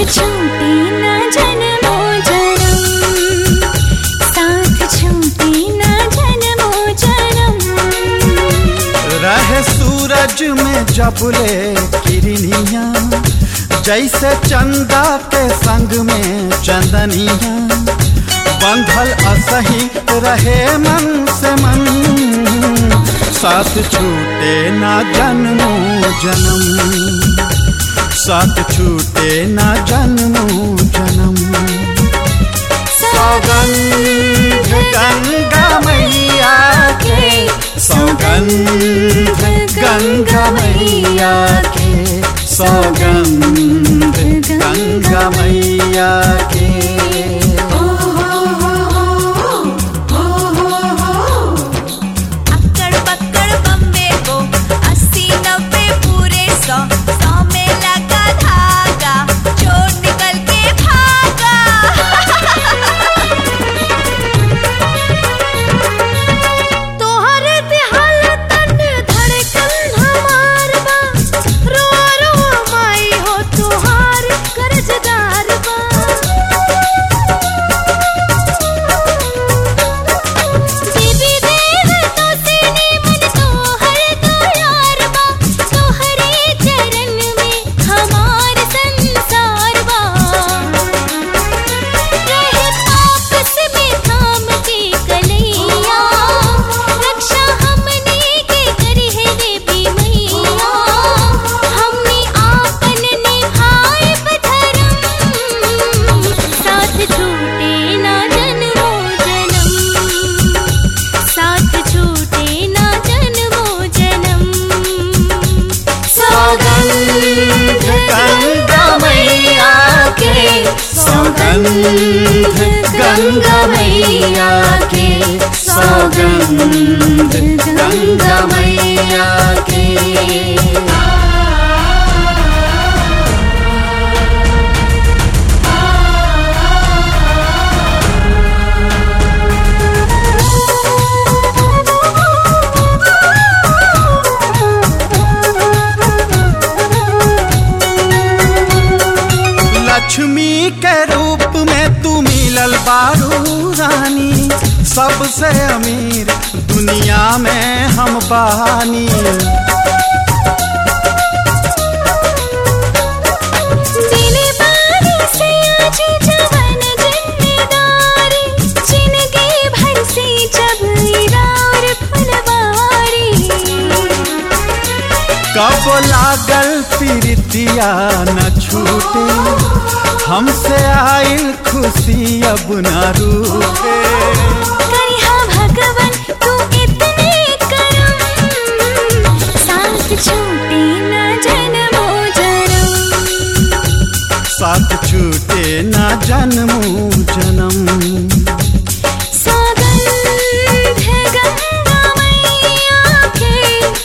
छूटे न जन्मो जन्म साथ छूटे न जन्मो जन्म रहे सूरज में जबले किरनिया जैसे चंदा के संग में चंदनिया बंधल असही रहे मन से मन साथ छूटे ना जन्मो जन्म साथ छूटे ना जन्मो जन्म सौगंध गंगा मैया के सौगंध गंगा मैया के सौगंध गंगा मैया के अक्कड़ बक्कड़ बम्बे को अस्सी नब्बे पूरे सौ सौ में लगा धागा चोर निकल के भागा तोहर दिहाल तन धड़कन हमार बा रोआ रोआ माई हो तोहार कर्जदार बा देवी देव तो तेने मन तोहर दुलार बा तोहरे चरण में हमार संसार बा रहे आपस में थाम के कलैया रक्षा हमने के करी है देवी मैया हमने आपन निभाए धर्म साथ छूटे ना जन्मो जन्म साथ छूटे ना जन्मो जन्म सौगंध गंगा मैया के सौगंध गंगा मैया के सौगंध गंगा मैया के लक्ष्मी के रूप में तू मिलल बारू रानी सबसे अमीर दुनिया में हम बानी दिले बारी से आज जवन जिम्मेदारी जिंदगी भर से जब इरार फुलवारी कब लागल प्रीतिया न छूटे हमसे आइल खुशी अब न रूठे करिहा भगवन तू इतने करम साथ छूटे न जन्मो जन्म साथ छूटे न जन्मो जन्म सौगंध गंगा मैया के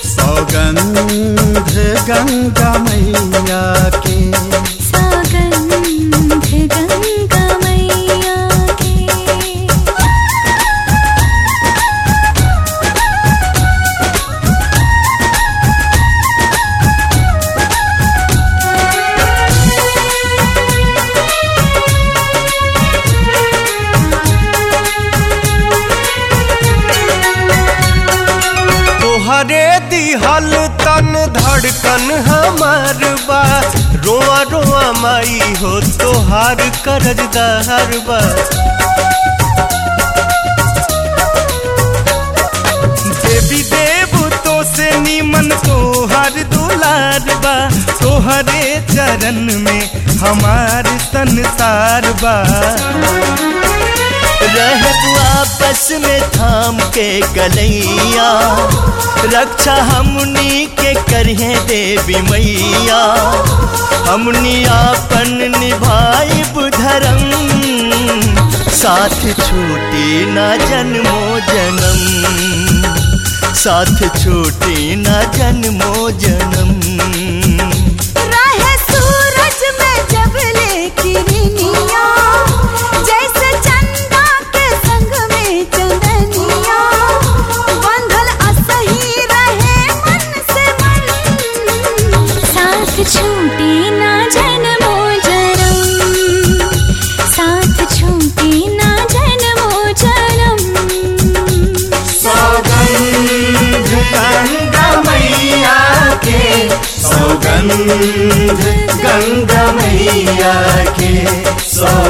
सौगंध गंगा मैया के सौगंध गंगा मैया के तोहरे दिहल तन धड़कन हमार बा रोआ रोआ माई हो तोहार करजदार बा देवी देव तो से नीमन तोहार दुलार बा तोहरे चरण में हमार संसार बा रहबू आपस में थाम के गलैया रक्षा हमनी के करिए देवी मैया हमनी आपन निभाई धर्म साथ छूटी ना जन्मो जन्म साथ छूटी ना जन्मो जन्म रहे सूरज में जब ले किरनिया जैसे चंदा के संग में चंदनिया बंधल असही रहे मन से मन साथ छूटे ना जन्मो जन्म सुगंध गंगा मैया के सौ